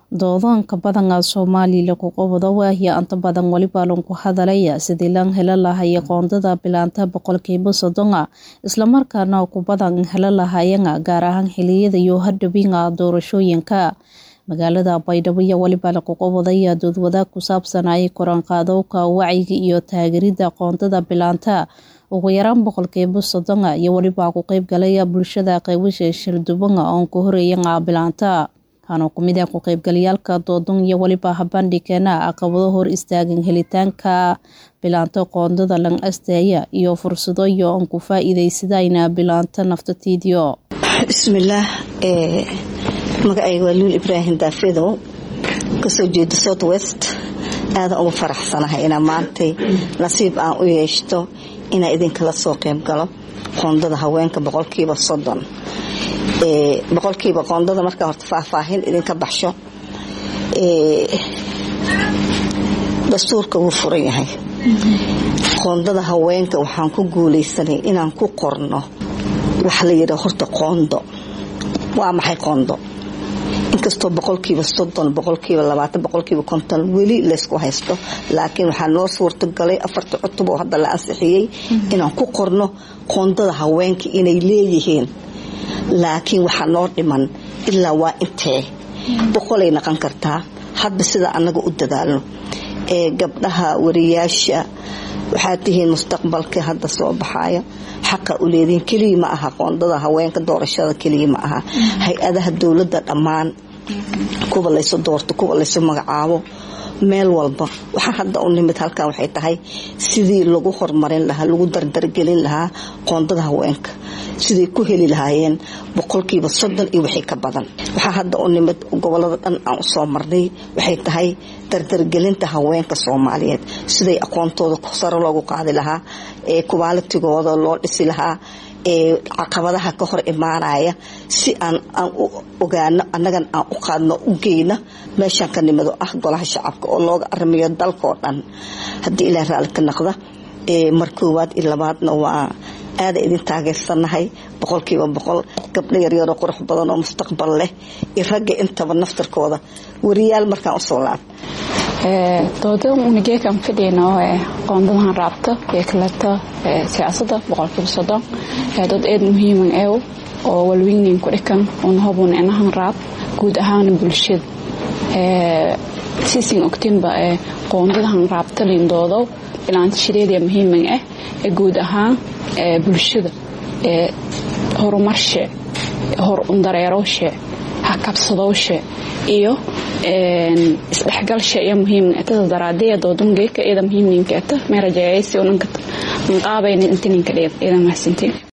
Doodaanka badanaa Soomaaliya kuqabado waahiya inta badan waliba lanku hadalaya sidii lan hela lahaya qoondada bilaanta boqolkiiba soddona islamarkaana ku badan hela lahayana gaar ahaan xiliyada iyo hadhowinga doorashooyinka magaalada baydhabo iyo waliba lakuqabadaya doodwadaag ku saabsanayay koranqaadowka wacyiga iyo taageerida qoondada bilaanta ugu yaraan boqolkiiba soddona iyo waliba ku qeybgalaya bulshada qaybasha shildhibana oon ku horeeyana bilaanta waxaana kumid ah ku qeybgalayaalka doodon iyo waliba habandhigkeena caqabado hor istaagan helitaanka bilaanta qoondada lan asteeya iyo fursado iyo oon ku faa-iideysadayna bilaanta naftatiidiyo bismillaah magacayga waa luul ibraahim daafedow kasoo jeeda south west aadan ugu faraxsanahay inaa maantay nasiib aan u yeeshto inaa idinkala soo qeyb galo qoondada haweenka boqolkiiba soddon boqolkiiba qoondada markaa horta faahfaahin idinka baxsho dastuurka wuu furan yahay qoondada haweenka waxaan ku guuleysanay inaan ku qorno wax la yidhaa horta qoondo waa maxay qoondo inkastoo boqolkiiba soddon boqolkiiba labaatan boqolkiiba konton weli laysku haysto laakiin waxaa noo suurtagalay afarta cutub oo hadda la ansixiyey inaan ku qorno qoondada haweenka inay leeyihiin laakiin waxaa noo dhiman ilaa waa intee boqolay naqon kartaa hadba sida annaga u dadaalno ee gabdhaha wariyaasha waxaad tihiin mustaqbalka hadda soo baxaya xaqa u leedihiin keliya ma aha qoondada haweenka doorashada keliya ma aha hay-adaha dowladda dhammaan kuwa laysu doorto kuwa laysu magacaabo meel walba waxaa hadda u nimid halkan waxay tahay sidii lagu horumarin lahaa lagu dardargelin lahaa qoondada haweenka siday ku heli lahaayeen boqolkiiba soddon iyo wixii ka badan waxaa hadda u nimid gobolada dhan aan usoo marnay waxay tahay dardargelinta haweenka soomaaliyeed siday aqoontooda saro loogu qaadi lahaa ee kubaalitigooda loo dhisi lahaa ee caqabadaha ka hor imaanaya si aan aan u ogaano annagan aan u qaadno u geyno meeshaan ka nimid oo ah golaha shacabka oo looga aramiyo dalkao dhan haddii ilaa raalli ka naqda mar koowaad iyo labaadna waa aada idin taageersanahay boqolkiiba boqol gabdho yaryaroo qurux badan oo mustaqbal leh iyo ragga intaba naftarkooda wariyaal markaan usoo laab dooda unigeekan fadhiyno qoondadahan raabta ee kaleeto siyaasada boqolkiiba soddon dood eed muhiiman eew oo walweynin ku dhikan una hobun inahan raab guud ahaan bulshada siisin ogtinba qoondadahan raabta lindoodow bilaanta shireediya muhiiman ah ee guud ahaan bulshada horumarshe hor undareerowshe hakabsadowshe iyo isdhexgalsha iyo muhiimtada daraadee doodungeeka iyada muhiimninka eta meerajaayaysi unanka qaabeyna intininka dheed iyada mahadsantiin